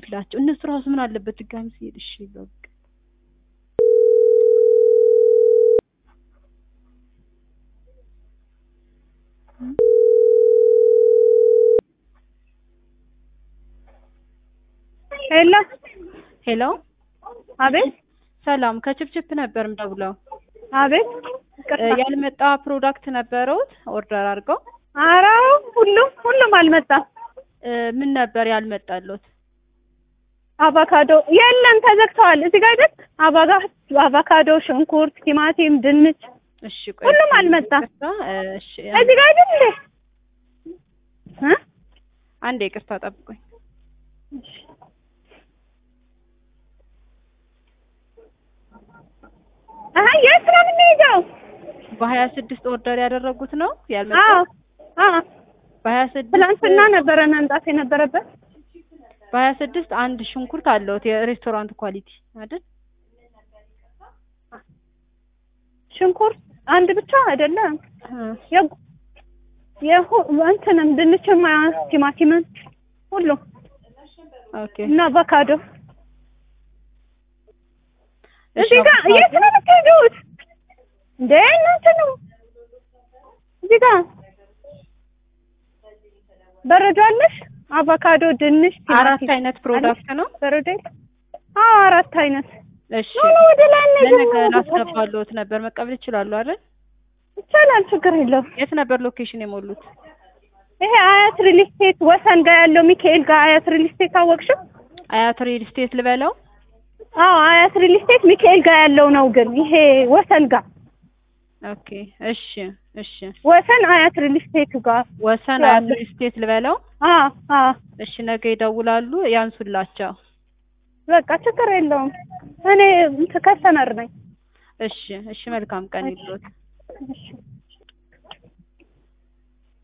ብላቸው እነሱ ራሱ ምን አለበት ድጋሚ ሲሄድ እሺ በቃ ሄሎ ሄሎ አቤት ሰላም ከችፕችፕ ነበር ምደውለው አቤት እ ይቅርታ ያልመጣ ፕሮዳክት ነበረውት ኦርደር አድርገው ኧረ ሁሉም ሁሉም አልመጣም እ ምን ነበር ያልመጣለት አቮካዶ የለም ተዘግተዋል እዚህ ጋር አይደል አቫጋ አቮካዶ ሽንኩርት ቲማቲም ድንች እሺ ቆይ ሁሉም አልመጣም። ይቅርታ፣ እ እሺ እዚህ ጋር አይደል እንዴ እ አንዴ ይቅርታ ጠብቁኝ አሀ የት ነው የምንሄደው በሀያ ስድስት ኦርደር ያደረጉት ነው ያልመጣው አዎ አዎ በሀያ ስድስት ትናንትና ነበረ መምጣት የነበረበት በሀያ ስድስት አንድ ሽንኩርት አለውት የሬስቶራንት ኳሊቲ አይደል ሽንኩርት አንድ ብቻ አይደለም እ የጉ የሁ እንትንም ድንችም ቲማቲምን ሁሉ ኦኬ እና አቮካዶ እሺ እዚህ ጋር አቮካዶ- የት ነው የምትሄዱት እንዴ እናንተ ነው እዚህ ጋር በረዶ አለሽ አቮካዶ ድንች አራት ቲማቲም አይነት ፕሮዳክት ነው በረዶ የለ? አዎ አራት አይነት እሺ ኖ ኖ ወደ ላይ እንሂድ። ለነገ ላስገባልዎት ነበር መቀበል ይችላሉ አይደል ይቻላል ችግር የለውም የት ነበር ሎኬሽን የሞሉት ይሄ አያት ሪል ስቴት ወሰን ጋር ያለው ሚካኤል ጋር አያት ሪል ስቴት አወቅሽው አያት ሪል ስቴት ልበለው አዎ አያት ሪል ስቴት ሚካኤል ጋር ያለው ነው ግን ይሄ ወሰን ጋር ኦኬ እሺ እሺ ወሰን አያት ሪል ስቴት ጋር ወሰን ያለ- አያት ሪል ስቴት ልበለው አዎ አዎ እሺ ነገ ይደውላሉ ያንሱላቸው በቃ ችግር የለውም እኔ እንትን ከስተመር ነኝ እሺ እሺ መልካም ቀን ይሉት እሺ